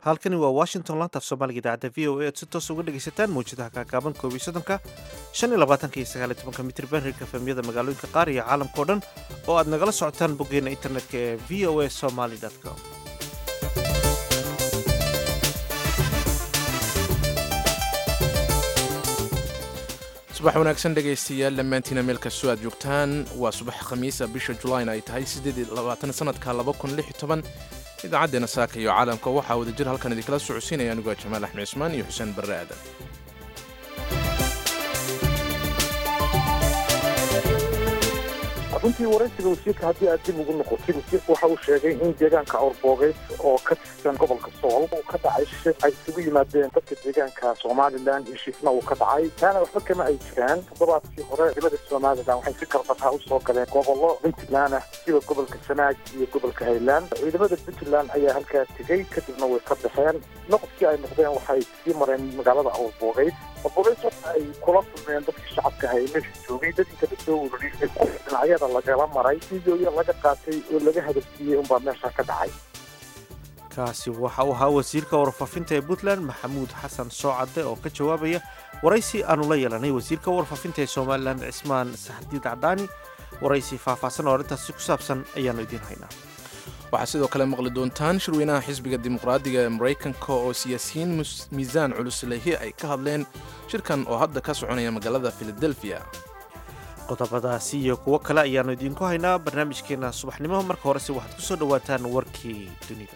halkani waa washington lantaaf soomaaliga idaacadda v o a ad si toos uga dhegaysataan mawjadaha kaakaaban koob iyo soddonka shan iyo labaatanka iyo sagaal iyo tobanka mitriban hirka efemyada magaalooyinka qaar iyo caalamkao dhan oo aad nagala socotaan boggeena internetka ee v o a somaly com subax wanaagsan dhegaystayaal dhammaantiina meel kastoo aad joogtaan waa subax khamiisa bisha julayn ay tahay sanadka idaacaddeena saaka iyo caalamka waxaa wadajir halkan idinkala socodsiinaya anigoo jamaal axmed cismaan iyo xuseen barre aadan runtii waraysiga wasiirka haddii aad dib ugu noqotid wasiirka waxa uu sheegay in deegaanka awrboogeys oo ka tirsan gobolka sool uu ka dhacay shir ay isugu yimaadeen dadka deegaanka somalilan heshiisna uu ka dhacay taana waxba kama ay jiraan toddobaadkii hore ciidamada somalilan waxay si karbataa usoo galeen gobollo puntland ah sida gobolka sanaag iyo gobolka highland ciidamada puntland ayaa halkaa tegey kadibna way ka baxeen noqodkii ay noqdeen waxay sii mareen magaalada awrboogeys awrboogeys waxa ay kula kulmeen dadkii shacabka ahaa ee meesha joogay dad inta lasoo ururiyay dhinacyada lagala maray fideoya laga qaatay oo laga hadalsiiyey unbaa meesha ka dhacay kaasi waxa uu ahaa wasiirka warfaafinta ee puntland maxamuud xasan soocadde oo ka jawaabaya waraysi aanu la yeelanay wasiirka warfaafinta ee somalilan cismaan saxdiid cadaani waraysi faahfaahsan oo arrintaasi ku saabsan ayaannu idiin haynaa waxaa sidoo kale maqli doontaan shirweynaha xisbiga dimuqraadiga ee maraykanka oo siyaasiyiin miisaan culus lehi ay ka hadleen shirkan oo hadda ka soconaya magaalada filadelfiya qodobadaasi iyo kuwo kale ayaannu idiinku haynaa barnaamijkeenna subaxnimo marka horese waxaad ku soo dhowaataan warkii dunida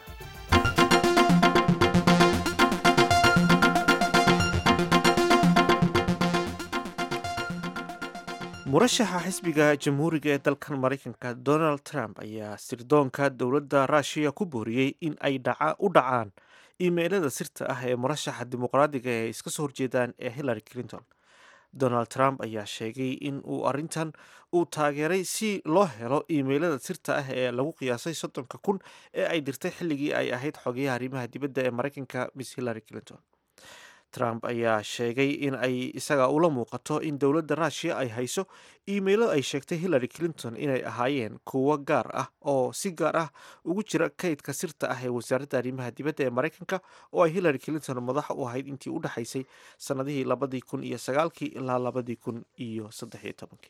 murashaxa xisbiga jamhuuriga ee dalkan maraykanka donald trump ayaa sirdoonka dowladda ruushiya ku booriyey in ay u dhacaan iimeylada sirta ah ee murashaxa dimuqraadiga ee iska soo horjeedaan ee hillary clinton donald trump ayaa sheegay in uu arrintan uu taageeray si loo helo iimeylada sirta ah ee lagu qiyaasay soddonka kun ee ay dirtay xilligii ay ahayd xogeyaha arrimaha dibadda ee maraykanka miss hillary clinton trump ayaa sheegay in ay isaga ula muuqato in dowladda ruushiya ay hayso iimaylo ay sheegtay hillary clinton inay ahaayeen kuwo gaar ah oo si gaar ah ugu jira kaydka sirta ah ee wasaaradda arrimaha dibadda ee maraykanka oo ay hillary clinton madax u ahayd intii u dhexaysay sannadihii labadii kun iyo sagaalkii ilaa labadii kun iyo saddexiyo tobankii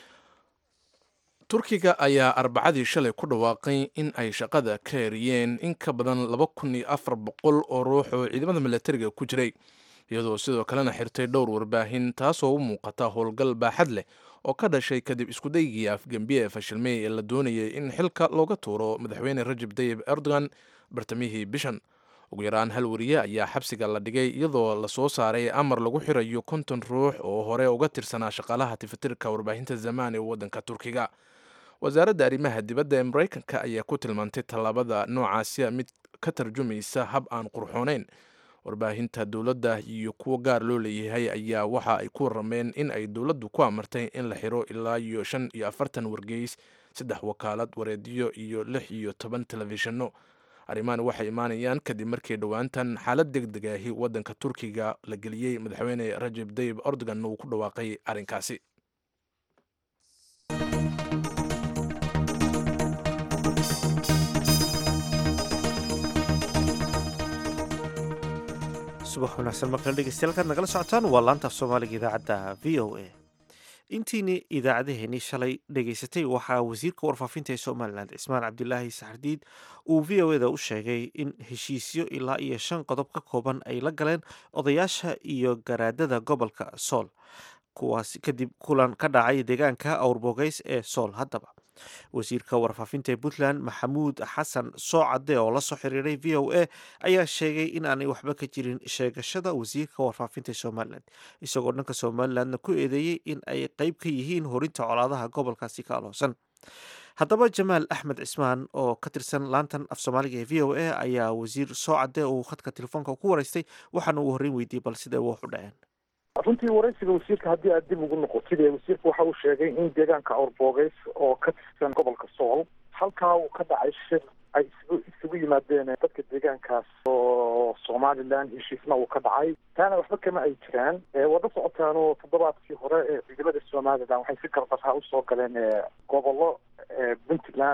turkiga ayaa arbacadii shalay ku dhawaaqay in ay shaqada ka eriyeen in ka badan laba kun iyo afar boqol oo ruux oo ciidamada milatariga ku jiray iyadoo sidoo kalena xirtay dhowr warbaahin taasoo u muuqata howlgal baaxad leh oo ka dhashay kadib iskudaygii afgembiye ee fashilmey ee la doonayay in xilka looga tuuro madaxweyne rajab tayib erdogan bartamihii bishan ugu yaraan hal wariye ayaa xabsiga la dhigay iyadoo lasoo saaray amar lagu xirayo konton ruux oo hore uga tirsanaa shaqaalaha tifatirka warbaahinta zamaan ee waddanka turkiga wasaaradda arrimaha dibadda ee maraykanka ayaa ku tilmaantay tallaabada noocaasi mid ka tarjumaysa hab aan qurxooneyn warbaahinta dowladda iyo kuwo gaar loo leeyahay ayaa waxa ay ku warameen in ay dowladdu ku amartay in la xiro ilaa iyo shan iyo afartan wargeys saddex wakaalad wareedyo iyo lix iyo toban telefishinno arrimahan waxay imaanayaan kadib markii dhowaantan xaalad deg deg ahi waddanka turkiga la geliyey madaxweyne rajab tayib erdogan uu ku dhawaaqay arrinkaasi subax wanaagsan markale dhegeystayaal kaad nagala socotaan waa laantaaf soomaaliga idaacadda v o a intiini idaacadaheenii shalay dhegaysatay waxaa wasiirka warfaafinta ee somalilan cismaan cabdilaahi saxardiid uu v o eda u sheegay in heshiisyo ilaa iyo shan qodob ka kooban ay la galeen odayaasha iyo garaadada gobolka sool kuwaas kadib kulan ka dhacay deegaanka awrbogeys ee sool haddaba wasiirka warfaafinta ee puntland maxamuud xasan soocadde oo la soo xiriiray v o a ayaa sheegay in aanay waxba ka jirin sheegashada wasiirka warfaafinta ee somalilan isagoo dhanka somalilandna ku eedeeyey in ay qeyb ka yihiin horinta colaadaha gobolkaasi ka aloosan haddaba jamaal axmed cismaan oo ka tirsan laantan af soomaaliga ee v o a ayaa wasiir soocadde uu khadka telefoonka ku waraystay waxaana uu horreyn weydiiyey bal siday wax u dhaceen runtii waraysiga wasiirka haddii aad dib ugu noqotid wasiirka waxa uu sheegay in deegaanka awrboogeys oo ka tirsan gobolka sool halkaa uu ka dhacay shir ay isugu isugu yimaadeen dadka deegaankaas oo somalilan heshiisna uu ka dhacay taana waxba kama ay jiraan wada socotaanoo toddobaadkii hore ee ciidamada somalilan waxay si gardarhaa usoo galeen gobollo puntland ah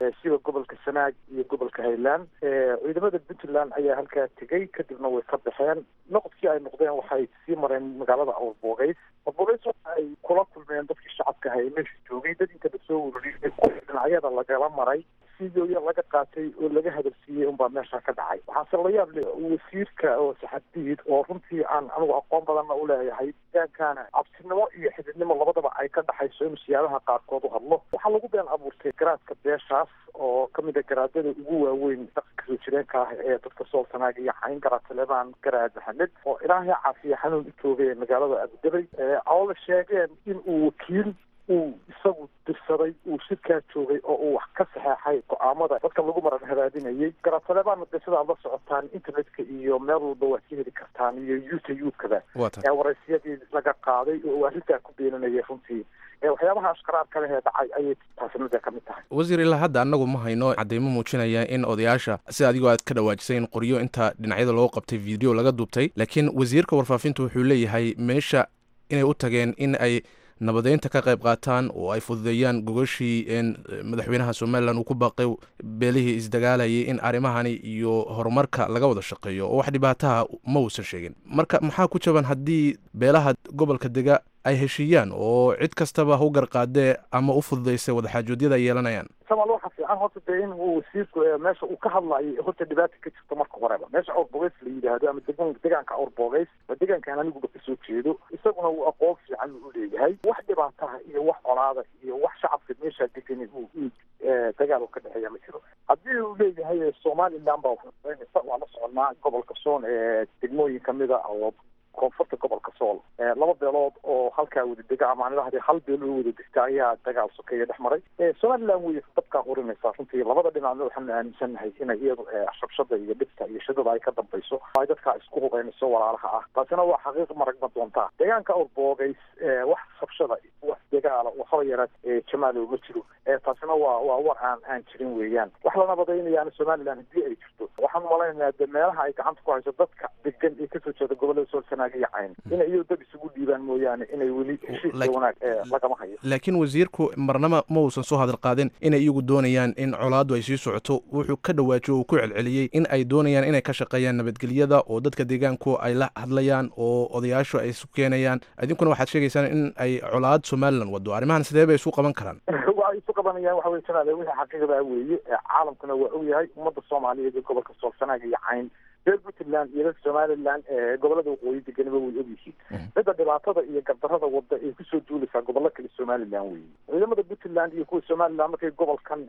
sida gobolka sanaag iyo gobolka highland ciidamada puntland ayaa halkaa tegey kadibna way ka baxeen noqodkii ay noqdeen waxay sii mareen magaalada awrboogeys awrboogeys waxa ay kula kulmeen dadkii shacabka ahaa ee meesha joogay dad inta lasoo ururiyay dhinacyada lagala maray sidooya laga qaatay oo laga hadalsiiyey unbaa meesha ka dhacay waxaase la yaab leh wasiirka oo saxadiid oo runtii aan anigu aqoon badanna u leeyahay deegaankaana cabsinimo iyo xididnimo labadaba ay ka dhaxayso in siyaabaha qaarkood u hadlo waxaa lagu been abuurtay garaadka beeshaas oo kamid a garaadada ugu waaweyn dhaqanka soo jireenka ah ee dadka soolsanaaga iyo cayn garaad taleebaan garaad maxamed oo ilaahay caafiya xanuun u joogay magaalada abudabay oo la sheegeen in uu wakiil uu isagu dirsaday uu shirkaa joogay oo uu wax ka saxeexay go-aamada dadka lagu maran hadaadinayay garaatalebaana de sidaad la socotaan internetka iyo meel walba waad ka heli kartaan iyo youtube-kada ee waraysiyadii laga qaaday oo uu arrintaa ku beenanayay runtii waxyaabaha ashkaraarka leh ee dhacay ayay taasinada ka mid tahay wasiir ilaa hadda annagu ma hayno cadeymo muujinaya in odayaasha sida adigoo aad ka dhawaajisay in qoryo inta dhinacyada loo qabtay video laga duubtay laakiin wasiirka warfaafinta wuxuu leeyahay meesha inay u tageen in ay nabadeynta ka qayb qaataan oo ay fududeeyaan gogashii madaxweynaha somalilan uu ku baaqay beelihii isdagaalayay in arrimahani iyo horumarka laga wada shaqeeyo oo wax dhibaataha ma uusan sheegin marka maxaa ku jaban haddii beelaha gobolka dega ay heshiiyaan oo cid kastaba ha u garqaadee ama u fududaysay wadaxaajoodyada ay yeelanayaan samal waxa fiican horta dee in uu wasiirku meesha uu ka hadlayo horta dhibaata ka jirto marka horeba meesha awrbogeys la yidhaahdo ama degan degaanka awrbogeys waa degaankaan aniguba kasoo jeedo isaguna uu aqoon fiican u leeyahay wax dhibaataha iyo wax colaada iyo wax shacabka meesha degani uu dagaal ka dhexeeya ma jiro haddii uu leeyahay somaliland baa waxaynaysa waa la soconaa gobolka soon ee degmooyin kamida oo koonfurta gobolka sool laba beelood oo halkaa wada dega ama aan idhahday hal beel oo wada degta ayaa dagaal sokeeya dhex maray somaliland wey dabkaa hurinaysaa runtii labada dhinacna waxaanu aaminsannahay inay iyadu shabshada iyo dhibta iyo shidada ay ka dambayso ay dadkaa isku hubeynayso walaalaha ah taasina waa xaqiiq maragma doontaa deegaanka awrboogays wax shabshada wax dagaala waxaba yaraad jamaalow ma jiro taasina waa waa war aan aan jirin weeyaan wax la nabadaynayaana somaliland haddii ay jirto waxaan malaynayaa de meelaha ay gacanta ku hayso dadka degan ee kasoo jeeda gobolada soolsanaaga iyo cayn inay iyado dad isugu dhiibaan mooyaane inay weli heshiiska wanaag lagama hayo laakiin wasiirku marnaba ma uusan soo hadal qaadin inay iyagu doonayaan in colaaddu ay sii socoto wuxuu ka dhawaajiyo uu ku celceliyey in ay doonayaan inay ka shaqeeyaan nabadgelyada oo dadka deegaanku ay la hadlayaan oo odayaashu ay isu keenayaan idinkuna waxaad sheegaysaan in ay colaad somalilan wado arrimahan sidee bay isu qaban karaan waa isu qabanayaan waxa weye jamaale wixii xaqiiqda weeye caalamkuna waa ogyahay ummadda soomaaliyeed ee gobolka soolsanaaga iyo cayn reer puntland iyo reer somaliland gobolada waqooyi deganiba way ogyihiin midda dhibaatada iyo gardarada wada ay kusoo duulaysaa gobollo kale somaliland weeye ciidamada puntland iyo kuwa somaliland markay gobolkan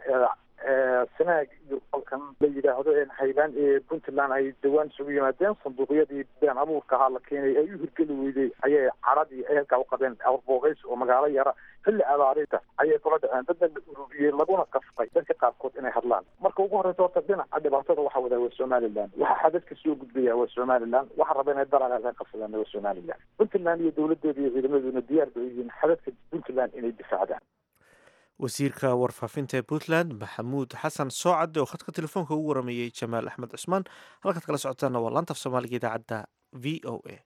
sanaag iyo gobolkan la yidhaahdo highland ee puntland ay dhawaan isugu yimaadeen sanduuqyadii been abuurka ahaa la keenay ay u hirgeli weyday ayay caradii ay halkaa u qabeen awrboogeys oo magaalo yara xilli abaarinta ayay kula dhaceen dadna la ururiyey laguna qasbay dadka qaarkood inay hadlaan marka ugu horreysa horta dhinaca dhibaatada waxa wadaa waa somaliland waxa xadadka soo gudbaya waa somaliland waxa raba inay dalaga ka qabsadaan waa somaliland puntland iyo dowladeeda iyo ciidamaduna diyaar bay yihiin xadadka puntland inay difaacdaan wasiirka warfaafinta ee puntland maxamuud xasan soocadde oo khadka telefoonka ugu warameeyey jamaal axmed cusmaan halkaad kala socotaana waa laantaf soomaaliga idaacadda v o a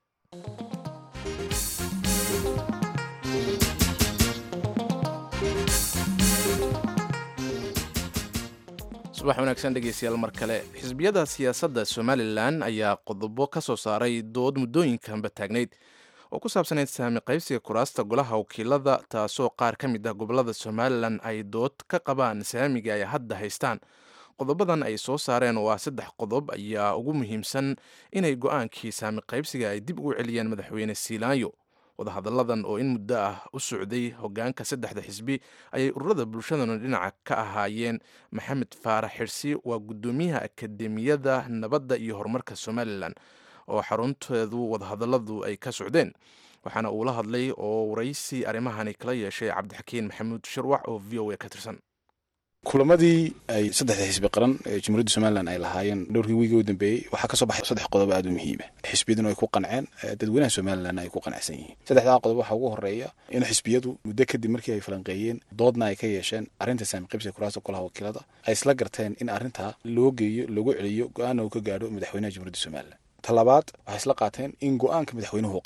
subax wanaagsan dhegeystayaal mar kale xisbiyada siyaasadda somalilan ayaa qodobo ka soo saaray dood muddooyinkanba taagnayd oo ku saabsanayd saami qaybsiga kuraasta golaha wakiilada taasoo qaar ka mid ah gobolada somalilan ay dood ka qabaan saamiga ay hadda haystaan qodobadan ay soo saareen oo ah saddex qodob ayaa ugu muhiimsan inay go-aankii saami qaybsiga ay dib ugu celiyaan madaxweyne siilaanyo wadahadalladan oo in muddo ah u socday hogaanka saddexda xisbi ayay ururada bulshadana dhinaca ka ahaayeen maxamed faarax xirsi waa guddoomiyaha akademiyada nabadda iyo horumarka somalilan oo xarunteedu wadahadalladu ay ka socdeen waxaana uu la hadlay oo waraysi arrimahani kala yeeshay cabdixakiin maxamuud shirwax oo v o a ka tirsan kulamadii ay saddexda xisbi qaran ee jumhuuriyadda somalilan ay lahaayeen dhowrkii wiigii u dambeeyey waxaa kasoo baxay saddex qodob aada u muhiima xisbiyaduna ay ku qanceen dadweynaha somalilanna ay ku qanacsan yihiin saddexdaa qodob waxaa ugu horeeya in xisbiyadu muddo kadib markii ay falanqeeyeen doodna ay ka yeesheen arrinta saami qaybsiga kuraasta golaha wakiilada ay isla garteen in arrintaa loo geeyo lagu celiyo go-aana uu ka gaadho madaxweynaha jumhuuriyadda somalilan talabaad waxay isla qaateen in go-aanka madaxweynuhu qaato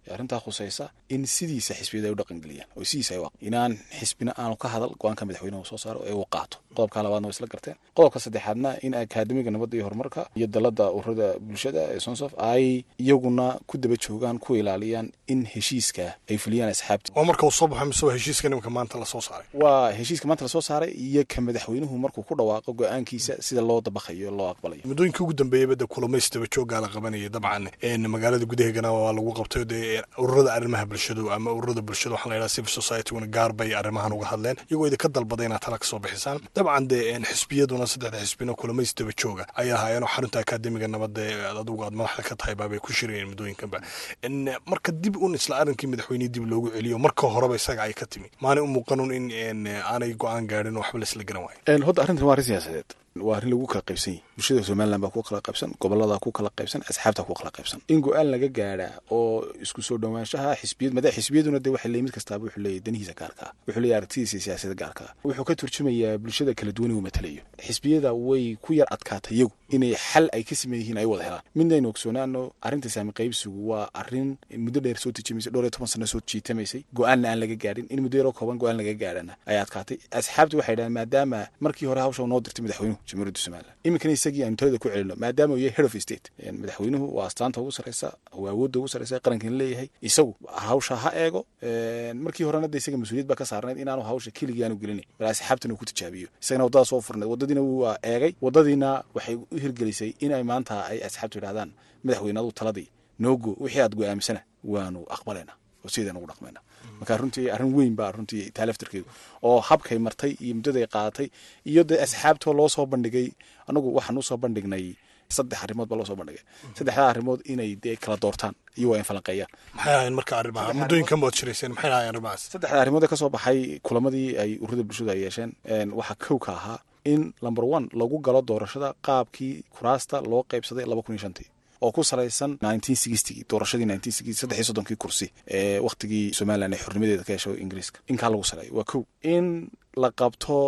ee arrintaa khusaysa in sidiisa xisbiyada ay u dhaqangeliyaan oo sidiisa ay u inaan xisbina aanu ka hadal go-aanka madaxweynuhu soo saaro ee uu qaato qodobka labaadna waa isla garteen qodobka saddexaadna in akaademiga nabadda iyo horumarka iyo dalada ururada bulshada ee sonsof ay iyaguna ku daba joogaan ku ilaaliyaan in heshiiska ay fuliyaan asxaabta waa marka uu soo baxo mise waa heshiiska nimanka maanta lasoo saaray waa heshiiska maanta lasoo saaray iyo ka madaxweynuhu markuu ku dhawaaqo go-aankiisa sida loo dabaqayo loo aqbalayo muddooyinkii ugu dambeeyay bada kulamays daba jooggaa la qabanayay dabcan magaalada gudaheegana waa lagu qabtay dee ururada arrimaha bulshadu ama ururada bulshada waxaa la yidhaha civil society-guna gaar bay arrimahan uga hadleen iyagoo idinka dalbaday inaad tala kasoo bixisaan dabcan dee xisbiyaduna saddexda xisbina kulamays daba jooga ayay ahaayeenoo xarunta akaademiga nabadda ee adigu aad madaxda ka tahay baabay ku shirayeen muddooyinkanba marka dib un isla arrinkii madaxweynihii dib loogu celiyo marka horeba isaga ay ka timi maanay u muuqanun in aanay go-aan gaadhin oo waxba laisla garan waayo hodda arrintan waa arrin siyaasadeed waa arrin lagu kala qaybsan yahi bulshada somalilan baa ku kala qaybsan gobolada ku kala qaybsan asxaabta ku kala qaybsan in go-aan laga gaadhaa oo isku soo dhowaanshaha xisbiyad mada xisbiyaduna dee waxay leeyihin mid kastaaba wuxuu leeyahy danihiisa gaarka ah wuxuu leeyahy aragtidiisa siyaasada gaarka ah wuxuu ka turjumayaa bulshada kala duwan uu matalayo xisbiyada way ku yar adkaatay iyagu inay xal ay ka sameyn yihiin ay wada helaan midnaynu ogsoonaano arrinta saami qaybsigu waa arrin muddo dheer soo tijimaysay dhowr iyo toban sano soo jiitamaysay go-aanna aan laga gaadhin in muddo yaroo kooban go-aan laga gaadhana ay adkaatay asxaabtu waxay dhahaan maadaama markii hore hawsha noo dirtay madaxweynuhu jamhuuriyadda somalilan iminkana isagii aanu talada ku celino maadaama uu yahay head of state madaxweynuhu waa astaanta ugu sarreysa waa awoodda ugu sarreysa qarankan leeyahay isagu hawsha ha eego markii horena de isaga mas-uuliyad baa ka saarnayd inaanu hawsha keligii aanu gelinin bal asxaabtana uu ku tijaabiyo isagana waddadaas soo furnayd waddadiina waa eegay waddadiina waxay u hirgelisay inay maanta ay asxaabtu yidhahdaan madaxweyne aduu taladii noogo wixii aad go-aamisana waanu aqbalaynaa oo sidaan ugu dhaqmayna marka runtii arrin weyn baa runtii taa laftarkeedu oo habkay martay iyo muddaday qaadatay iyo dee asxaabtoo loo soo bandhigay anagu waxaan usoo bandhignay saddex arrimood baa loo soo bandhigay saddexdaa arrimood inay dee kala doortaan iyo waa in falanqeeyaan maxay ahayn marka arrimaha muddooyinkan baad shirayseen maxay ahayn arrimahaas saddexda arrimood ee ka soo baxay kulamadii ay ururada bulshadu ay yeesheen waxaa kow ka ahaa in number one lagu galo doorashada qaabkii kuraasta loo qaybsaday laba kun iyo shantii oo ku salaysan doorashadii saddex iyo soddonkii kursi ee wakhtigii somalilan ee xornimadeeda ka hesho ingiriiska inkaa lagu saleeyo waa kow in la qabto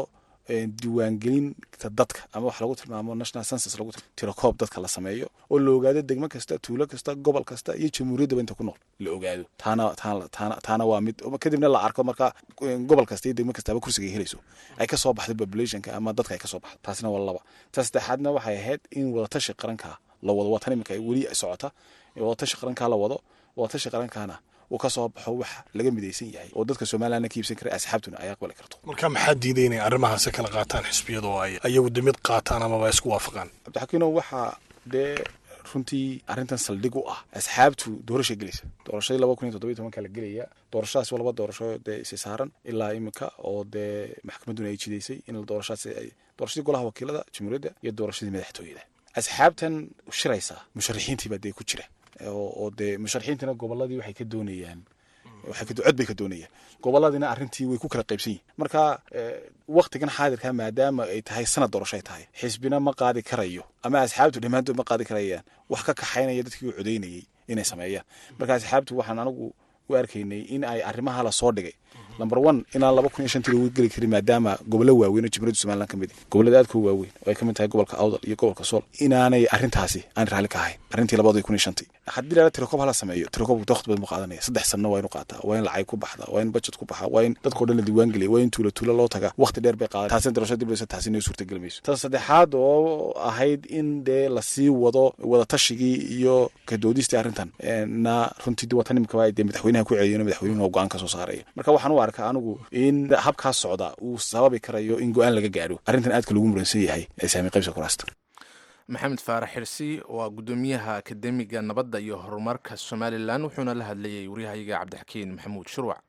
diiwaangelinta dadka ama wax lagu tilmaamo national census lagu tirakoob dadka la sameeyo oo la ogaado degmo kasta tuulo kasta gobol kasta iyo jamhuuriyaddaba inta ku nool la ogaado taana taana taana waa mid kadibna la arko marka gobol kasta iyo degmo kastaba kursiga ay helayso ay ka soo baxdo populationka ama dadka ay ka soo baxdo taasina waa laba ta saddexaadna waxay ahayd in wadatashi qaranka la wado waa tan iminka weli socota wadatashi qarankaa la wado wadatashi qarankaana uu ka soo baxo wax laga midaysan yahay oo dadka somalilanna ka iibsan kara asxaabtuna ay aqbali karto marka maxaa diiday inay arrimahaasi kala qaataan xisbiyada oo ay ayagu de mid qaataan amaba isku waafaqaan cabdixakiino waxaa dee runtii arrintan saldhig u ah asxaabtu doorasha gelaysa doorashadii laba kun iyo toddoba iyo tobanka la gelaya doorashadaas waa laba doorasho dee isi saaran ilaa iminka oo dee maxkamadduna ay jidaysay in doorashadaas ay doorashadii golaha wakiilada jamhuuriyadda iyo doorashadii madaxtooyada asxaabtan shiraysa musharaxiintii baa dee ku jira oo dee musharaxiintana goboladii waxay ka doonayaan cod bay ka doonayaan goboladiina arrintii way ku kala qaybsan yihin marka waktigan xaadirka maadaama ay tahay sanad doorasho ay tahay xisbina ma qaadi karayo ama asxaabtu dhammaantood ma qaadi karayaan wax ka kaxaynaya dadkii u codaynayay inay sameeyaan marka asxaabtu waxaan anigu u arkaynay in ay arrimaha la soo dhigay number one inaan laba kun iyo shantii lagu geli karin maadaama gobollo waaweyn oo jamhuuriyadda somaliland ka mid gobollada aadka u waaweyn oo ay ka mid tahay gobolka awdal iyo gobolka sool inaanay arrintaasi aan raalli ka ahayn arrintii labada kun iyo shantii haddii la tirakoob hala sameeyo tirakoob waqti badan mu qaadanaya saddex sanno waa inu qaataa waa in lacag ku baxda waa in budget ku baxa waa in dadkao dhan la diiwaan geliya waa in tuulo tuulo loo taga waqti dheer bay qaadan taasina doorashada dib taasi inay suurtageli mayso tan saddexaad oo ahayd in dee lasii wado wadatashigai iyo kadoodistii arrintan na runtii watan imika dee madaxweynaha ku celiyo madaxweynuhu oo go-aan ka soo saaraya marka waxaan u arkaa anigu in habkaas socda uu sababi karayo in go-aan laga gaadho arrintan aadka lagu muransan yahay ee saami qaybsa kuraasta maxamed faarax xirsi waa guddoomiyaha akademiga nabadda iyo horumarka somalilan wuxuuna la hadlayay waryahayaga cabdixakiin maxamuud shurwac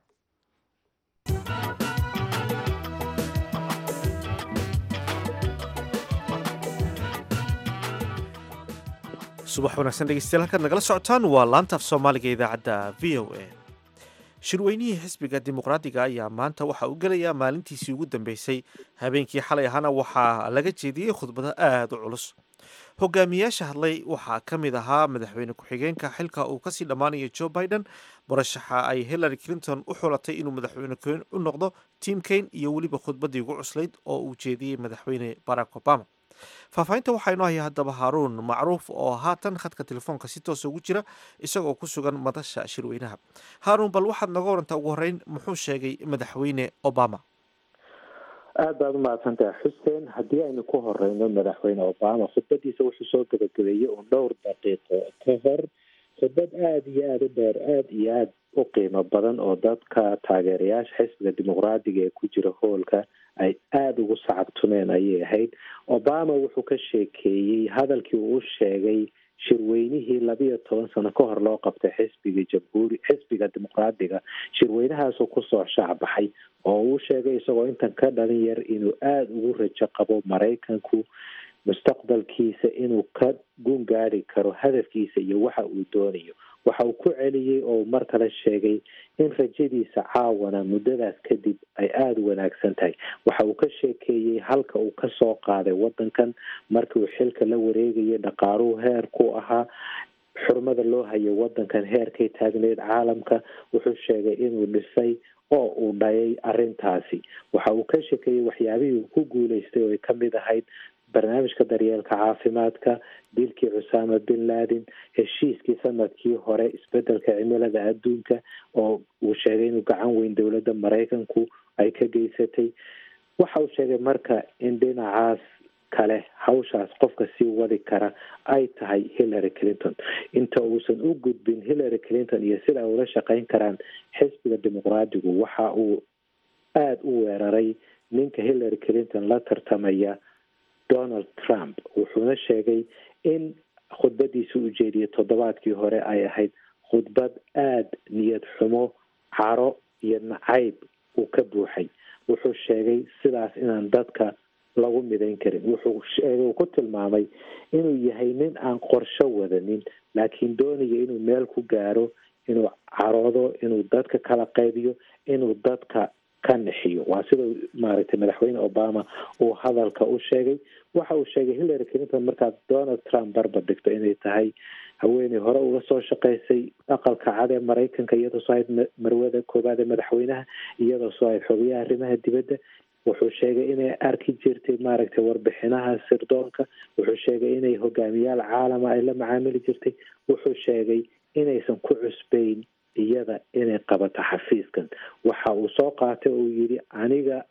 subax wanaagsan dhegeystayaal halkaad nagala socotaan waa laanta af soomaaliga idaacadda v o a shirweynihii xisbiga dimuqraadiga ayaa maanta waxa uu gelayaa maalintiisii ugu dambeysay habeenkii xalay ahana waxaa laga jeediyey khudbado aada u culus hogaamiyaasha hadlay waxaa ka mid ahaa madaxweyne ku-xigeenka xilka uu kasii dhammaanayo joe biden murashaxa ay hillary clinton u xulatay inuu madaxweyne u noqdo tim kane iyo weliba khudbaddii ugu cuslayd oo uu jeediyey madaxweyne barack obama faahfaahinta waxaa inoo haya haddaba haaruun macruuf oo haatan khadka telefoonka si toosa ugu jira isagoo ku sugan madasha shirweynaha haaruun bal waxaad noga warantaa ugu horreyn muxuu sheegay madaxweyne obama aad baad u mahadsantahay xuseen haddii aynu ku horeyno madaxweyne obama khudbadiisa wuxuu soo gabagabeeyey uun dhowr daqiiqo ka hor khudbad aada iyo aada u dheer aada iyo aada u qiimo badan oo dadka taageerayaasha xisbiga dimuqraadiga ee ku jira hoolka ay aada ugu sacabtumeen ayay ahayd obama wuxuu ka sheekeeyey hadalkii uu u sheegay shirweynihii labiyo toban sano ka hor loo qabtay xisbiga jamhuuri xisbiga dimuqraadiga shirweynahaasoo kusoo shaacbaxay oo uu sheegay isagoo intan ka dhalin yar inuu aada ugu rajo qabo maraykanku mustaqbalkiisa inuu ka gun gaari karo hadafkiisa iyo waxa uu doonayo waxa uu ku celiyey oo mar kale sheegay in rajadiisa caawana muddadaas kadib ay aada u wanaagsan tahay waxa uu ka sheekeeyey halka uu ka soo qaaday waddankan markii uu xilka la wareegayay dhaqaaluhu heer ku ahaa xurmada loo hayo waddankan heerkay taagneyd caalamka wuxuu sheegay inuu dhisay oo uu dhayay arrintaasi waxa uu ka sheekeeyey waxyaabihii uu ku guuleystay oo ay ka mid ahayd barnaamijka daryeelka caafimaadka dilkii cusaama bin laden heshiiskii sanadkii hore isbedelka cimilada adduunka oo uu sheegay inuu gacan weyn dowladda maraykanku ay ka geysatay waxa uu sheegay marka in dhinacaas kale hawshaas qofka sii wadi kara ay tahay hillary clinton inta uusan u gudbin hillary clinton iyo sida ay ula shaqeyn karaan xisbiga dimuqraadigu waxa uu aada u weeraray ninka hillary clinton la tartamaya donald trump wuxuuna sheegay in khudbadiisa u jeediyay toddobaadkii hore ay ahayd khudbad aada niyad xumo caro iyo nacayb uu ka buuxay wuxuu sheegay sidaas inaan dadka lagu midayn karin wuxuu sheegay uu ku tilmaamay inuu yahay nin aan qorsho wadanin laakiin doonaya inuu meel ku gaaro inuu caroodo inuu dadka kala qaybiyo inuu dadka ka nixiyo waa sida maaragtay madaxweyne obama uu hadalka u sheegay waxa uu sheegay hillary clinton markaad donald trump barbar dhigto inay tahay haweeney hore uga soo shaqaysay aqalka cad ee maraykanka iyadoo soo ahayd marwada koowaad ee madaxweynaha iyadoo soo ahayd xogayaha arrimaha dibadda wuxuu sheegay inay arki jirtay maaragtay warbixinaha sirdoonka wuxuu sheegay inay hogaamiyaal caalama ay la macaamili jirtay wuxuu sheegay inaysan ku cusbayn iyada inay qabato xafiiskan waxa uu soo qaatay oo yidhi aniga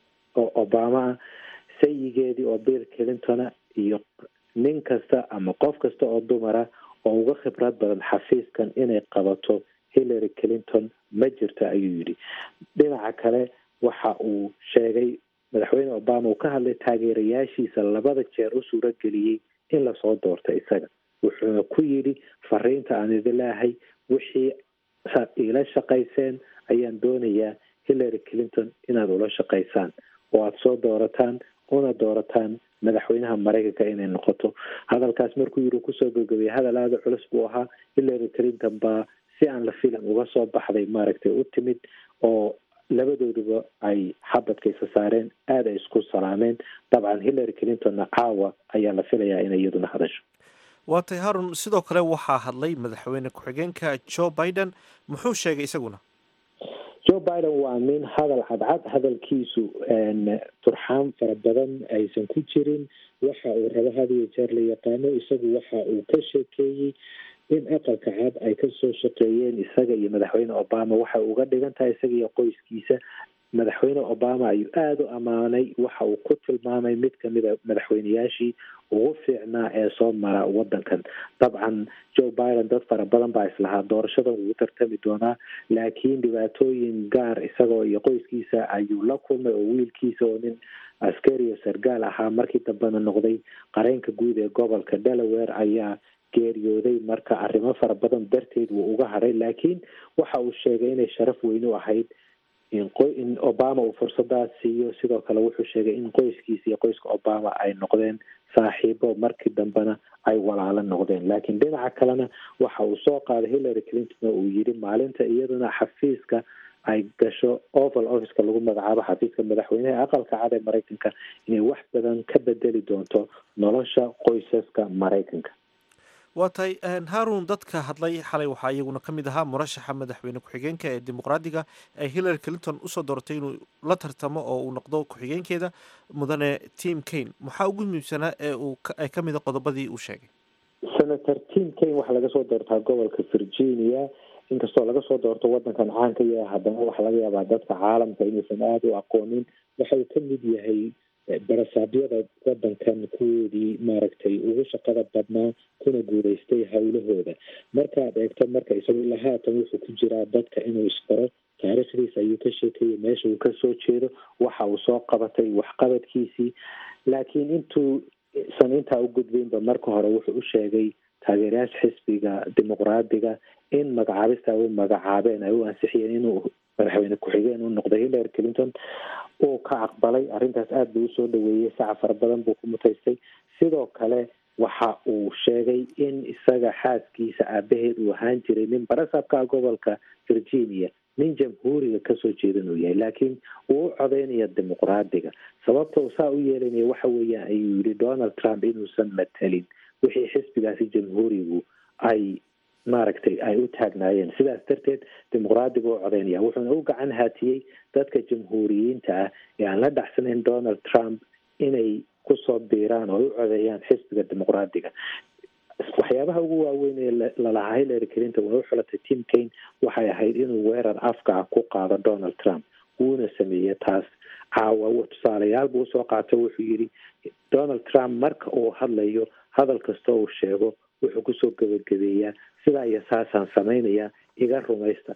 oo obama ah sayigeedii oo bill clintona iyo nin kasta ama qof kasta oo dumara oo uga khibrad badan xafiiskan inay qabato hillary clinton ma jirto ayuu yidhi dhinaca kale waxa uu sheegay madaxweyne obama uu ka hadlay taageerayaashiisa labada jeer u suuro geliyey in lasoo doorto isaga wuxuuna ku yidhi fariinta aan idin leeahay wixii saad iila shaqayseen ayaan doonayaa hillary clinton inaad ula shaqaysaan oo aada soo doorataan una doorataan madaxweynaha maraykanka inay noqoto hadalkaas markuu yiri kusoo gabagabiyay hadal aada culus buu ahaa hillary clinton baa si aan la filan uga soo baxday maaragtay u timid oo labadooduba ay xabadkaysa saareen aada ay isku salaameen dabcan hillary clintonna caawa ayaa la filayaa inay iyaduna hadasho waa tay harun sidoo kale waxaa hadlay madaxweyne ku-xigeenka joe biden muxuu sheegay isaguna joe biden waa nin hadal cadcad hadalkiisu turxaan fara badan aysan ku jirin waxa uu rabo had iyo jeer la yaqaano isagu waxa uu ka sheekeeyey in aqalka cad ay kasoo shaqeeyeen isaga iyo madaxweyne obama waxay uga dhigan tahay isaga iyo qoyskiisa madaxweyne obama ayuu aada u ammaanay waxa uu ku tilmaamay mid kamida madaxweyneyaashii ugu fiicnaa ee soo mara wadankan dabcan joe biden dad fara badan baa islahaa doorashadan ugu tartami doonaa laakiin dhibaatooyin gaar isagoo iyo qoyskiisa ayuu la kulmay oo wiilkiisa oo nin askari oo sargaal ahaa markii dambena noqday qareenka guud ee gobolka delaware ayaa geeriyooday marka arrimo fara badan darteed wuu uga hadhay laakiin waxa uu sheegay inay sharaf weyn u ahayd in obama uu fursadaas siiyo sidoo kale wuxuu sheegay in qoyskiisa iyo qoyska obama ay noqdeen saaxiibo markii dambena ay walaalo noqdeen laakiin dhinaca kalena waxa uu soo qaaday hillary clinton oo uu yidhi maalinta iyaduna xafiiska ay gasho oval officeka lagu magacaabo xafiiska madaxweyneha aqalka cad ee maraykanka inay wax badan ka bedeli doonto nolosha qoysaska maraykanka waa tahay haarun dadka hadlay xalay waxaa iyaguna ka mid ahaa murashaxa madaxweyne ku-xigeenka ee dimuqraadiga ee hillary clinton usoo dooratay inuu la tartamo oo uu noqdo ku-xigeenkeeda mudane tim kane maxaa ugu muhiimsanaa ee uu ay ka mida qodobadii uu sheegay senator tim kane waxaa laga soo doortaa gobolka virginia inkastoo laga soo doorto wadankan caanka yahay haddana waxaa laga yaabaa dadka caalamka inuusan aada u aqoonin waxa uu ka mid yahay barasaabyada wadankan kuwoodii maaragtay ugu shaqada badnaa kuna guuleystay howlahooda markaad eegto marka isagu ilaa haatan wuxuu ku jiraa dadka inuu isbaro taariikhdiisa ayuu ka sheekeeyey meesha uu kasoo jeedo waxa uu soo qabatay waxqabadkiisii laakiin intuu san intaa u gudbaynba marka hore wuxuu u sheegay taageerayaasha xisbiga dimuqraadiga in magacaabista ay u magacaabeen ay u ansixiyeen inuu madaxweyne ku-xigeen u noqday hillary clinton uu ka aqbalay arrintaas aada buu usoo dhaweeyey saca fara badan buu ku mutaystay sidoo kale waxa uu sheegay in isaga xaaskiisa aabaheed uu ahaan jiray nin barasabka gobolka virginia nin jamhuuriga kasoo jeedan uu yahay laakiin uu u codeynaya dimuqraadiga sababta uu saa u yeelanaya waxa weeyaan ayuu yihi donald trump inuusan matelin wixii xisbigaasi jamhuurigu ay maaragtay ay u taagnaayeen sidaas darteed dimuqraadiga u codeynaya wuxuuna u gacan haatiyey dadka jamhuuriyiinta ah ee aan la dhacsanayn donald trump inay kusoo biiraan oo u codeeyaan xisbiga dimuqraadiga waxyaabaha ugu waaweyn ee lalahaa hillary clinton way u xulatay tim kane waxay ahayd inuu weerar afka ah ku qaado donald trump wuuna sameeyey taas caawa tusaalayaal buu usoo qaatay wuxuu yidhi donald trump marka uu hadlayo hadal kasta uu sheego wuxuu kusoo gebagabeeyaa sidaa iyo saasaan samaynaya iga rumaysta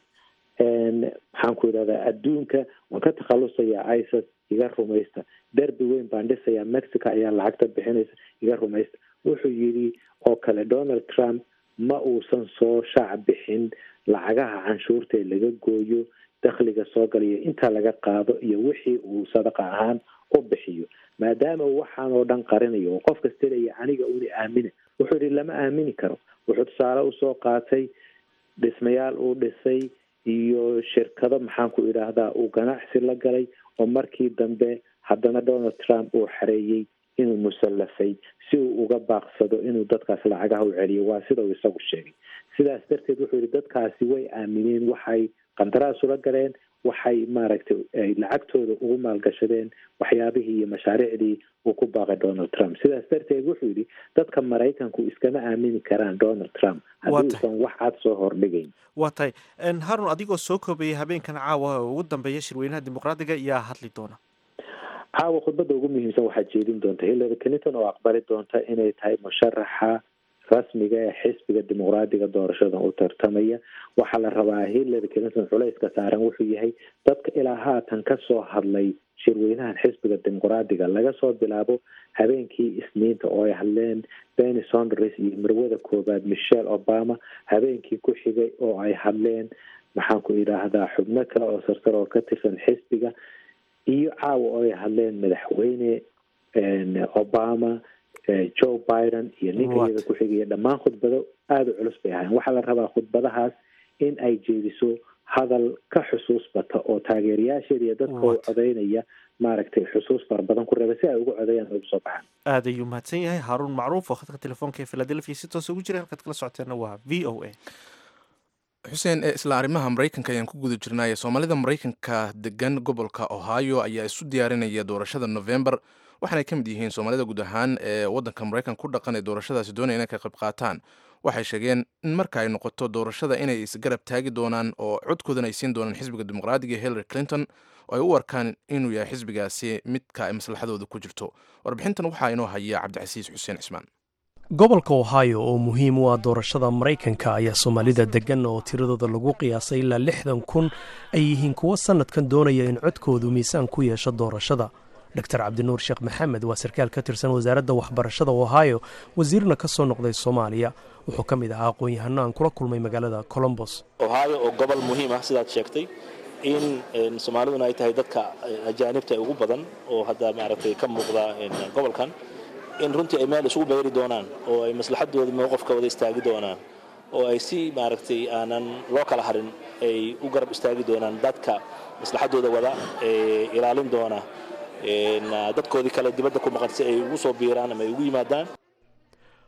maxaan ku idhahdaa adduunka waan ka takhalusayaa isis iga rumaysta derbi weyn baan dhisayaa mexico ayaa lacagta bixinaysa iga rumaysta wuxuu yidhi oo kale donald trump ma uusan soo shaac bixin lacagaha canshuurta ee laga gooyo dakhliga soo galayo intaa laga qaado iyo wixii uu sadaqa ahaan u bixiyo maadaama uu waxaan oo dhan qarinayo oo qof kasta leeya aniga una aamina wuxuu yihi lama aamini karo wuxuu tusaale usoo qaatay dhismayaal uu dhisay iyo shirkado maxaan ku idhaahdaa uu ganacsi la galay oo markii dambe haddana donald trump uu xareeyey inuu musallafay si uu uga baaqsado inuu dadkaas lacagaha u celiyo waa sida uu isagu sheegay sidaas darteed wuxuu yihi dadkaasi way aamineen waxay qandaraas ula galeen waxay maaragtay ay lacagtooda ugu maalgashadeen waxyaabihii iyo mashaariicdii uu ku baaqay donald trump sidaas darteed wuxuu yidhi dadka maraykanku iskama aamini karaan donald trump haddii usan wax cad soo hordhigayn waa tahay harun adigoo soo koobayay habeenkan caawa oo ugu dambeeya shirweynaha dimuqraadiga yaa hadli doona caawa khudbadda ugu muhiimsan waxaa jeedin doonta hillary clinton oo aqbali doonta inay tahay musharaxa rasmiga ee xisbiga dimuqraadiga doorashadan u tartamaya waxaa la rabaa hillary clinton culayska saaran wuxuu yahay dadka ilaa haatan kasoo hadlay shirweynahan xisbiga dimuqraadiga laga soo bilaabo habeenkii isniinta oo ay hadleen benny sonders iyo marwada koobaad michelle obama habeenkii ku xigay oo ay hadleen maxaan ku idhaahdaa xubno kale oo sarsar oo ka tirsan xisbiga iyo caawa oo ay hadleen madaxweyne obama joe biden iyo ninka iyada ku xigaya dhammaan khudbado aada u culus bay ahayn waxaa la rabaa khudbadahaas in ay jeediso hadal ka xusuus bata oo taageerayaasheeda iyo dadka u codeynaya maaragtay xusuus fara badan ku reeba si ay uga codeeyaan ugu soo baxaan aad ayuu mahadsan yahay haaruun macruuf oo khadka telefoonka ee philadelphia si toos ugu jira halkaad kala socoteenna waa v o a xuseen isla arrimaha maraykanka ayaan ku guda jirnaaye soomaalida maraykanka degan gobolka ohio ayaa isu diyaarinaya doorashada november waxaanay ka mid yihiin soomaalida guud ahaan ee waddanka maraykanka ku dhaqan ee doorashadaasi doonaya inay ka qayb qaataan waxay sheegeen in marka ay noqoto doorashada inay isgarab taagi doonaan oo codkoodan ay siin doonaan xisbiga dimuqraadiga hillary clinton oo ay u arkaan inuu yahay xisbigaasi midka ay maslaxadooda ku jirto warbixintan waxaa inoo haya cabdicasiis xuseen cismaan gobolka ohio oo muhiim u ah doorashada maraykanka ayaa soomaalida deggan oo tiradooda lagu qiyaasay ilaa lixdan kun ay yihiin kuwo sannadkan doonaya in codkoodu miisaan ku yeesho doorashada dor cabdinuur sheekh maxamed waa sarkaal ka tirsan wasaaradda waxbarashada ohio wasiirna ka soo noqday soomaaliya wuxuu ka mid ahaa aqoon-yahano aan kula kulmay magaalada colombos ohio oo gobol muhiim ah sidaad sheegtay in soomaaliduna ay tahay dadka ajaanibta ugu badan oo hadda maaragtay ka muuqda gobolkan in runtii ay meel isugu beeri doonaan oo ay maslaxadooda mowqofka wada istaagi doonaan oo ay si maaragtay aanan loo kala harin ay u garab istaagi doonaan dadka maslaxadooda wada ee ilaalin doona dadkoodii kale dibadda ku maqan si ay ugu soo biiraan ama ay ugu yimaadaan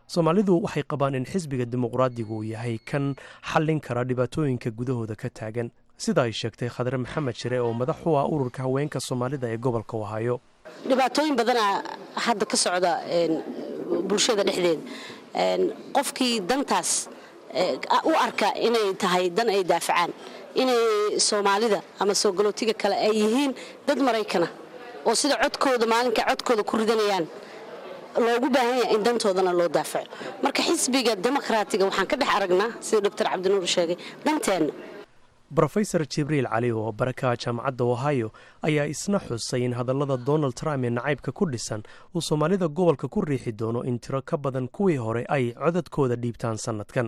soomaalidu waxay qabaan in xisbiga dimuqraadigu uu yahay kan xallin kara dhibaatooyinka gudahooda ka taagan sida ay sheegtay khadre maxamed shire oo madax u ah ururka haweenka soomaalida ee gobolka ohaayo dhibaatooyin badanaa hadda ka socda bulshada dhexdeeda qofkii dantaas u arka inay tahay dan ay daafacaan inay soomaalida ama soo galootiga kale ay yihiin dad maraykana oo sida codkooda maalinka codkooda ku ridanayaan loogu baahan yahay in dantoodana loo daafaco marka xisbiga demokraatiga waxaan ka dhex aragnaa sida doctor cabdinuur sheegay danteenna rofesor jibriil cali oo baraka jaamacadda ohio ayaa isna xusay in hadallada donald trump ee nacaybka ku dhisan uu soomaalida gobolka ku riixi doono in tiro ka badan kuwii hore ay codadkooda dhiibtaan sannadkan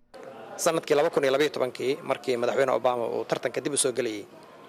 sanadkii kii markii madaxweyne obama uu tartanka dib u soo gelayay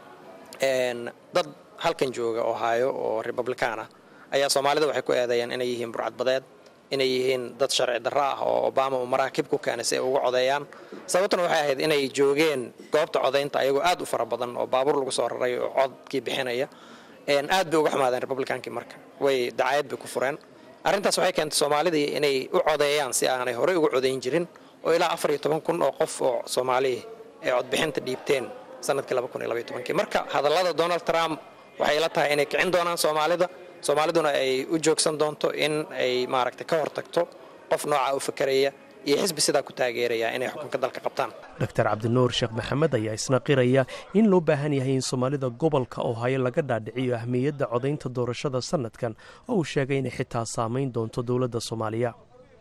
dad halkan jooga ohio oo republikaan ah ayaa soomaalida waxay ku eedeeyeen inay yihiin burcadbadeed inay yihiin dad sharci darro ah oo obama uu maraakib ku keenay si ay uga codeeyaan sababtuna waxay ahayd inay joogeen goobta codaynta ayagoo aad u fara badan oo baabuur lagu soo raray oo codkii bixinaya aad bay uga xumaadeen republikaankii marka way dacayad bay ku fureen arrintaas waxay keentay soomaalidii inay u codeeyaan si aanay horey uga codayn jirin oo ilaa afar iyo toban kun oo qof oo soomaaliya ay codbixinta dhiibteen sanadkii laba kun iyo labaiyo tobankii marka hadallada donald trump waxay la tahay inay kicin doonaan soomaalida soomaaliduna ay u joogsan doonto in ay maaragtay ka hortagto qof noocaa u fakeraya iyo xisbi sidaa ku taageeraya inay xukunka dalka qabtaan doctor cabdinuur sheekh maxamed ayaa isna qiraya in loo baahan yahay in soomaalida gobolka ohaayo laga dhaadhiciyo ahmiyadda codaynta doorashada sanadkan oo uu sheegay inay xitaa saamayn doonto dowladda soomaaliya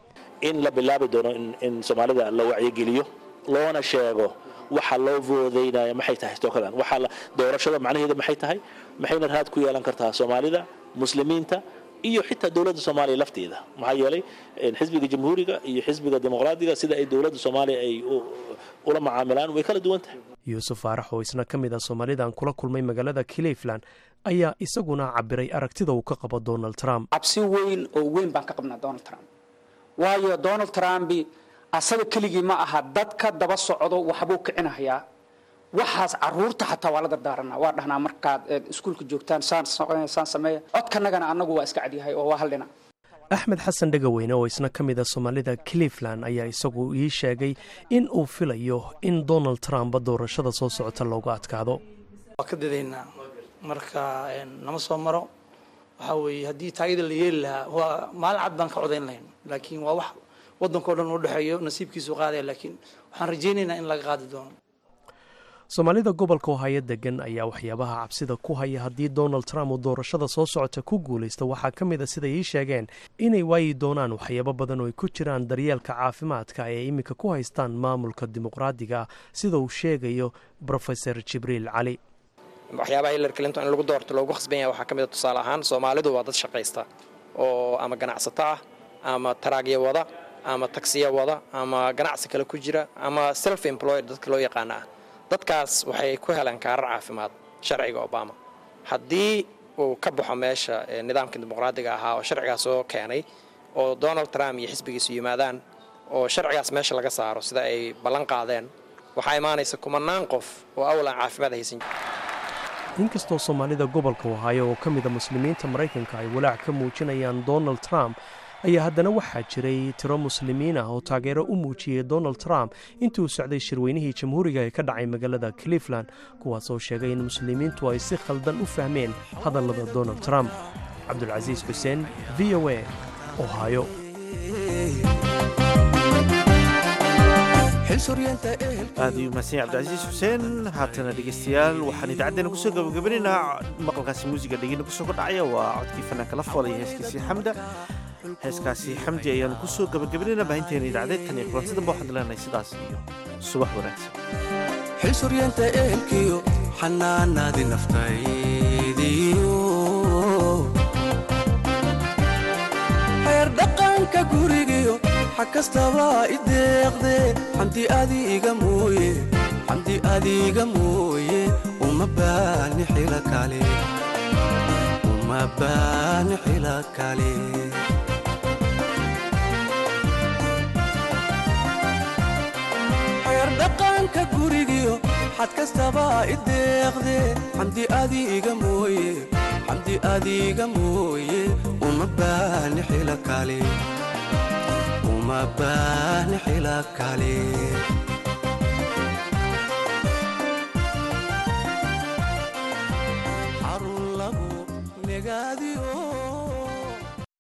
in la bilaabi doono in soomaalida la wacyigeliyo loona sheego waxa loo voodaynaya maxay tahay tookadan waxa doorashada macnaheeda maxay tahay maxayna raad ku yeelan kartaa soomaalida muslimiinta iyo xitaa dowladda soomaaliya lafteeda maxaa yeelay xisbiga jamhuuriga iyo xisbiga dimuqraadiga sida ay dowladda soomaaliya ay ula macaamilaan way kala duwan tahay yuusuf faarax oo isna ka mid ah soomaalidan kula kulmay magaalada cleveland ayaa isaguna cabiray aragtida uu ka qabo donald trump cabsi weyn oo weyn baan ka qabnaa donald trump waayo donald trump asaga keligii ma aha dadka daba socdo waxbuu kicinahayaa waxaas caruurta xataa waa la dardaaranaa waa dhahnaa markaad iskuulka joogtaan saan sameeya codkanagana annagu waa iska cadyahay oo waa hal dhinac axmed xasan dhegaweyne oo isna ka mid a soomaalida cleveland ayaa isagu ii sheegay in uu filayo in donald trump doorashada soo socota looga adkaado waa ka dadaynaa marka nama soo maro waxaa weeye haddii taagida la yeeli lahaa waa maalin cad baan ka codayn lahayn laakiin waa wax waddankao dhan u dhexeeyo nasiibkiisu qaadaya laakiin waxaan rajaynaynaa in laga qaadi doono soomaalida gobolka ohaayo degan ayaa waxyaabaha cabsida ku haya haddii donald trump uu doorashada soo socota ku guulaysto waxaa ka mid a siday ii sheegeen inay waayi doonaan waxyaabo badan oo ay ku jiraan daryeelka caafimaadka ee iminka ku haystaan maamulka dimuqraadiga sida uu sheegayo rofeor jibriil cali waxyaabaha hillary clinton in lagu doorto loogu khasban yahay waxaa ka mid a tusaale ahaan soomaalidu waa dad shaqaysta oo ama ganacsato ah ama taraagya wada ama tagsiya wada ama ganacsi kale ku jira ama self employed dadka loo yaqaana ah dadkaas waxay ku heleen kaarar caafimaad sharciga obama haddii uu ka baxo meesha nidaamka dimuqraadiga ahaa oo sharcigaas soo keenay oo donald trump iyo xisbigiisu yimaadaan oo sharcigaas meesha laga saaro sida ay ballan qaadeen waxaa imaanaysa kumanaan qof oo awalan caafimaad haysan inkastoo soomaalida gobolka ohaayo oo ka mida muslimiinta maraykanka ay walaac ka muujinayaan donald trump ayaa haddana waxaa jiray tiro muslimiin ah oo taageero u muujiyey donald trump intii uu socday shirweynihii jamhuuriga ee ka dhacay magaalada cleveland kuwaas oo sheegay in muslimiintu ay si khaldan u fahmeen hadallada donald trump cabdulcasiis xuseen v o a ohaayo aad ayuu mahadsan yahay cabdicasiis xuseen haatana dhegeystayaal waxaan idaacaddeenna kusoo gabagabanaynaa maqalkaasi muusiga dhegeyna kusoo kordhacaya waa codkii fanaanka la foolaya heeskiisii xamda heeskaasi xamdi ayaanu kusoo gabagabanayna baahinteena idaacadeed tan iyo kulanti dambe waxaan leenahay sidaas iyo subax wanaagsan xilsuryeenta ehelkiyo xanaanaadi naftaydiyo xeer dhaqanka gurigiyo xag kastaba i deeqde xamdi adiga mooye xamdi adiga mooye uma baani xila kale uma baani xila kale xeer dhaqanka gurigiyo xad kastaba i deeqde xamdi adiga mooye xamdi adiga mooye uma baani xila kale uma baahni xilaaf kale